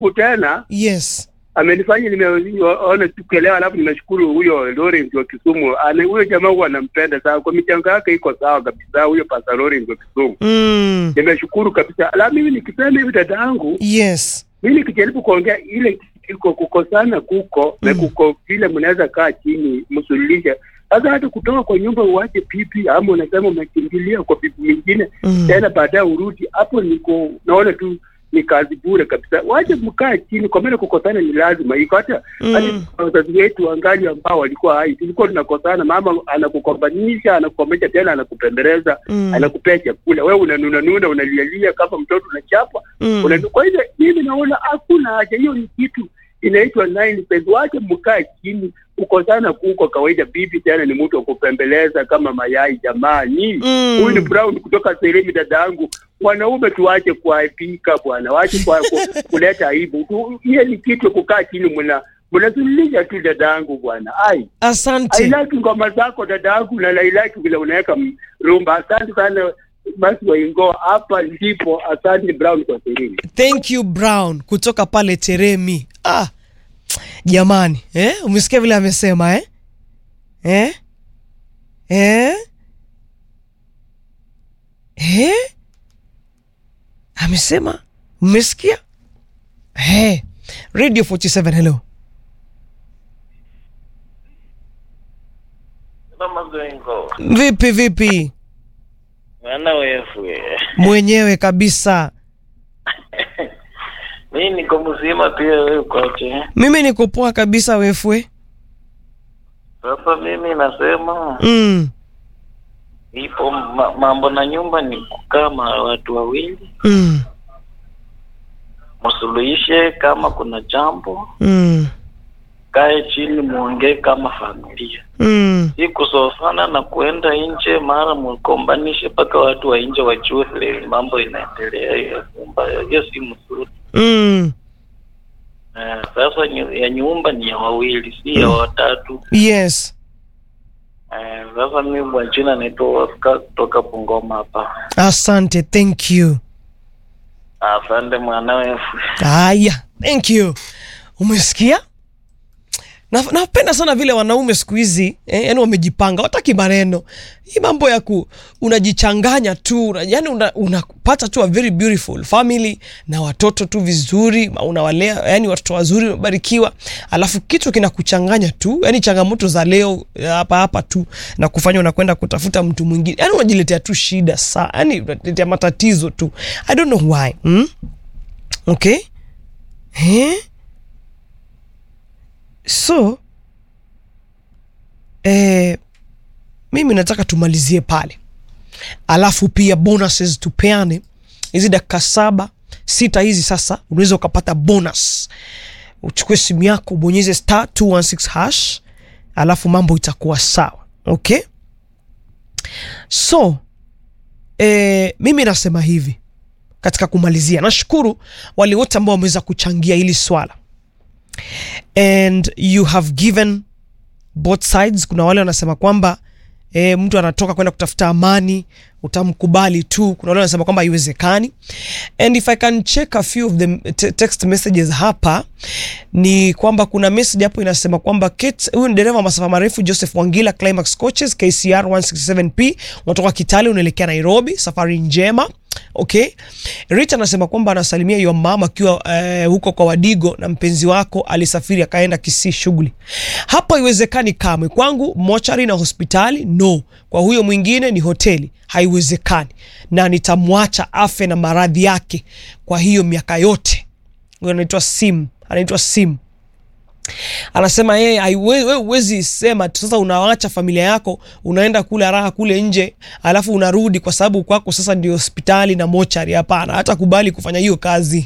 tena yes amenifanya nimeona sikuelewa, alafu nimeshukuru huyo Lawrence wa Kisumu. Ana huyo jamaa huwa anampenda sana kwa michango yake, iko sawa kabisa. Huyo Pastor Lawrence wa Kisumu mm. nimeshukuru kabisa. La, mimi nikisema hivi dada yangu, yes mimi nikijaribu kuongea ile iko kukosana kuko na Mm. kuko vile mnaweza kaa chini msuluhishe. Sasa hata kutoka kwa nyumba uache pipi, ama unasema umekimbilia kwa pipi mwingine mm. tena baadaye urudi hapo, niko naona tu ni kazi bure kabisa. Wache mkaa chini, kwa maana kukosana ni lazima iko. Hata Mm. hata wazazi wetu wangali ambao walikuwa hai, tulikuwa tunakosana, mama anakukombanisha, anakukomesha, tena anakupembeleza, Mm. anakupea chakula, wewe unanuna nuna, unalialia kama mtoto unachapa. Mm. Unanu- Kwa hivyo mimi naona hakuna haja, hiyo ni kitu inaitwa nine pence. Wache mkaa chini, kukosana kuko kawaida. Bibi tena ni mtu wa kupembeleza kama mayai. Jamani, Mm. huyu ni Brown kutoka Seremi, dada yangu. Wanaume tuache kuaibika bwana, wache kwa, ku, kuleta aibu tu. Hiyo ni kitu ya kukaa chini, mna mnazululisha tu dada yangu bwana. Ai, asante I like ngoma zako dada yangu, na I like vile unaweka m- rumba. Asante sana basi waingo, hapa ndipo. Asante Brown kwa Seremi. thank you brown kutoka pale teremi ah, jamani eh? umesikia vile amesema eh? Eh? Eh? Eh? amesema mmesikia eh. radio 47 hello Mama Zengo, vipi vipi mwana wefu mwenyewe kabisa mi niko mzima pia, wewe ukoje? mimi niko poa kabisa wefwe Sasa mimi nasema mm. ipo ma, mambo na nyumba ni kukaa ma watu wawili, Mm. msuluhishe. Kama kuna jambo, Mm. kae chini muongee kama familia, Mm. si kusosana na kuenda nje mara mkombanishe mpaka watu wa nje wajue vile mambo inaendelea. Hiyo nyumba hiyo si mzuri. Mm. Eh, sasa nyu- ya nyumba ni ya wawili, si ya watatu. yes Eh, sasa mimi kwa jina naitwa Oscar kutoka Bungoma hapa. asante thank you Asante mwanawe. haya thank you umesikia Na- napenda sana vile wanaume siku hizi eh, yani wamejipanga wataki maneno hii mambo ya ku unajichanganya tu una- yani una- unapata tu a very beautiful family na watoto tu vizuri ma- unawalea yani watoto wazuri wamebarikiwa alafu kitu kinakuchanganya tu yani changamoto za leo eh, hapa hapa tu na kufanya unakwenda kutafuta mtu mwingine yani unajiletea tu shida saa yani unaletea matatizo tu i don't know why hmm? okay eh? so eh, mimi nataka tumalizie pale alafu pia bonuses tupeane hizi dakika saba sita hizi sasa unaweza ukapata bonus uchukue simu yako ubonyeze star 216 hash alafu mambo itakuwa sawa okay so eh, mimi nasema hivi katika kumalizia nashukuru wale wote ambao wameweza kuchangia hili swala and you have given both sides kuna wale wanasema kwamba e, mtu anatoka kwenda kutafuta amani utamkubali tu kuna wale wanasema kwamba haiwezekani and if i can check a few of the te- text messages hapa ni kwamba kuna message hapo inasema kwamba Kate- huyu ni dereva wa masafa marefu joseph wangila climax coaches kcr 167p unatoka kitale unaelekea nairobi safari njema okay rich anasema kwamba anasalimia yo mama akiwa eh, huko kwa wadigo na mpenzi wako alisafiri akaenda kisii shughuli hapo haiwezekani kamwe kwangu mochari na hospitali no kwa huyo mwingine ni hoteli haiwezekani na nitamwacha afe na maradhi yake kwa hiyo miaka yote huyo anaitwa sim anaitwa sim anasema yeye haiwe- wewe huwezi sema tu sasa unawacha familia yako unaenda kula raha kule nje alafu unarudi kwa sababu kwako sasa ndio hospitali na mochari hapana hata kubali kufanya hiyo kazi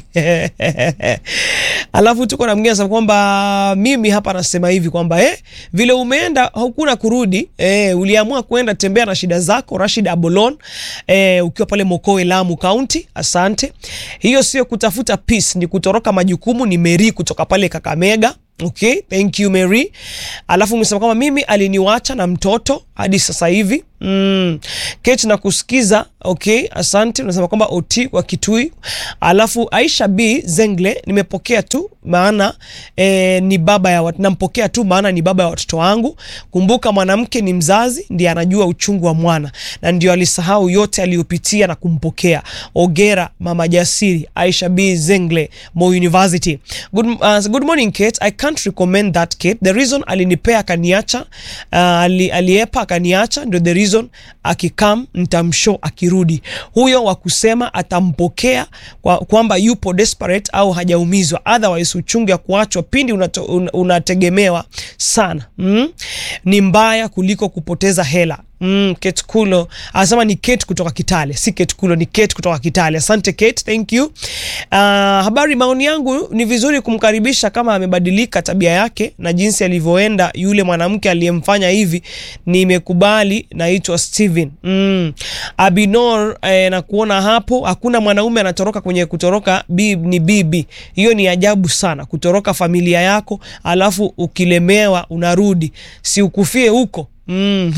alafu tuko na mwingine anasema kwamba mimi hapa nasema hivi kwamba eh, vile umeenda hakuna kurudi eh, uliamua kwenda tembea na shida zako rashid abolon eh, ukiwa pale mokowe lamu kaunti asante hiyo sio kutafuta peace ni kutoroka majukumu ni meri kutoka pale kakamega okay thank you mary alafu umesema kwamba mimi aliniwacha na mtoto hadi sasa hivi mm. kech na kusikiza okay asante unasema kwamba ot kwa kitui alafu aisha b zengle nimepokea tu maana eh, ni baba ya wat- nampokea tu maana ni baba ya watoto wangu kumbuka mwanamke ni mzazi ndiye anajua uchungu wa mwana na ndio alisahau yote aliyopitia na kumpokea ogera mama jasiri aisha b zengle mo university good, uh, good morning kate i can't recommend that kate the reason alinipea akaniacha uh, ali, aliepa akaniacha ndio the reason akikam ntamshow akirudi huyo wa kusema atampokea kwa, kwamba yupo desperate au hajaumizwa otherwise uchungu ya kuachwa pindi unato, un, unategemewa sana mm? ni mbaya kuliko kupoteza hela Mm, Kate Kulo anasema ni Kate kutoka Kitale, si Kate Kulo, ni Kate kutoka Kitale. Asante Kate, thank you. Uh, habari, maoni yangu ni vizuri kumkaribisha kama amebadilika tabia yake na jinsi alivyoenda yule mwanamke aliyemfanya hivi. Nimekubali, naitwa Steven. Mm. Abinor eh, na kuona hapo hakuna mwanaume anatoroka kwenye kutoroka bi, ni bibi. Hiyo ni ajabu sana kutoroka familia yako alafu ukilemewa unarudi. Si ukufie huko. Mm.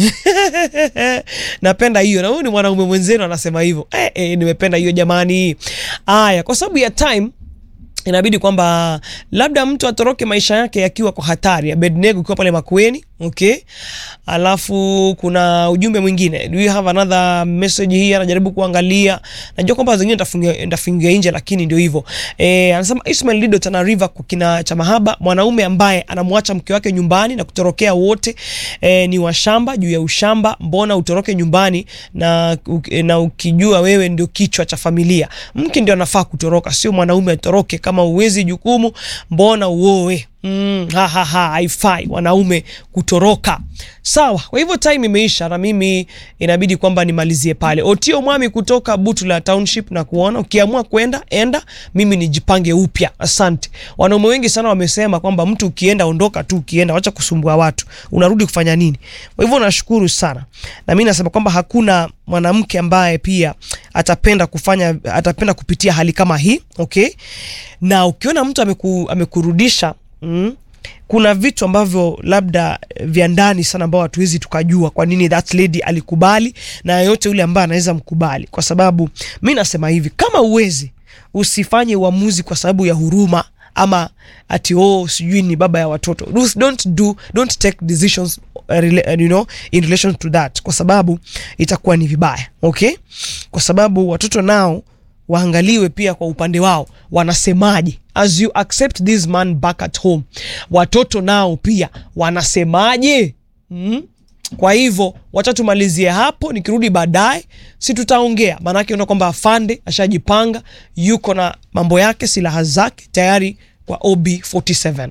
napenda hiyo na huyu ni mwanaume mwenzenu anasema hivyo eh, eh, nimependa hiyo jamani aya kwa sababu ya time inabidi kwamba labda mtu atoroke maisha yake yakiwa kwa hatari abednego ukiwa pale makueni okay alafu kuna ujumbe mwingine do you have another message hii anajaribu kuangalia najua kwamba zingine nitafungia nitafungia nje lakini ndio hivyo eh anasema Ismail Lido Tana River kwa kina cha mahaba mwanaume ambaye anamwacha mke wake nyumbani na kutorokea wote eh, ni washamba juu ya ushamba mbona utoroke nyumbani na, u- na ukijua wewe ndio kichwa cha familia mke ndio anafaa kutoroka sio mwanaume atoroke kama uwezi jukumu mbona uoe Mm, ha, ha, ha, haifai wanaume kutoroka sawa kwa hivyo time imeisha na mimi inabidi kwamba nimalizie pale otio mwami kutoka butula township na kuona ukiamua kwenda enda mimi nijipange upya asante wanaume wengi sana wamesema kwamba mtu ukienda ondoka tu ukienda wacha kusumbua watu unarudi kufanya nini kwa hivyo nashukuru sana na mi nasema kwamba hakuna mwanamke ambaye pia atapenda kufanya atapenda kupitia hali kama hii okay na ukiona mtu ameku, amekurudisha mm, kuna vitu ambavyo labda eh, vya ndani sana ambao hatuwezi tukajua kwa nini that lady alikubali na yoyote yule ambaye anaweza mkubali kwa sababu mi nasema hivi kama uwezi usifanye uamuzi kwa sababu ya huruma ama ati oh sijui ni baba ya watoto Don't- don't do don't take decisions uh, rela- uh, you know, in relation to that kwa sababu itakuwa ni vibaya okay kwa sababu watoto nao waangaliwe pia kwa upande wao wanasemaje as you accept this man back at home watoto nao pia wanasemaje mm? kwa hivyo wacha tumalizie hapo nikirudi baadaye si tutaongea maanake una kwamba afande ashajipanga yuko na mambo yake silaha zake tayari kwa ob 47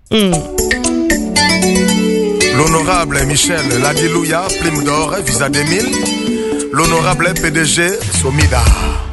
L'honorable Michel Ladilouya, prime d'or, visa 2000. L'honorable PDG Somida.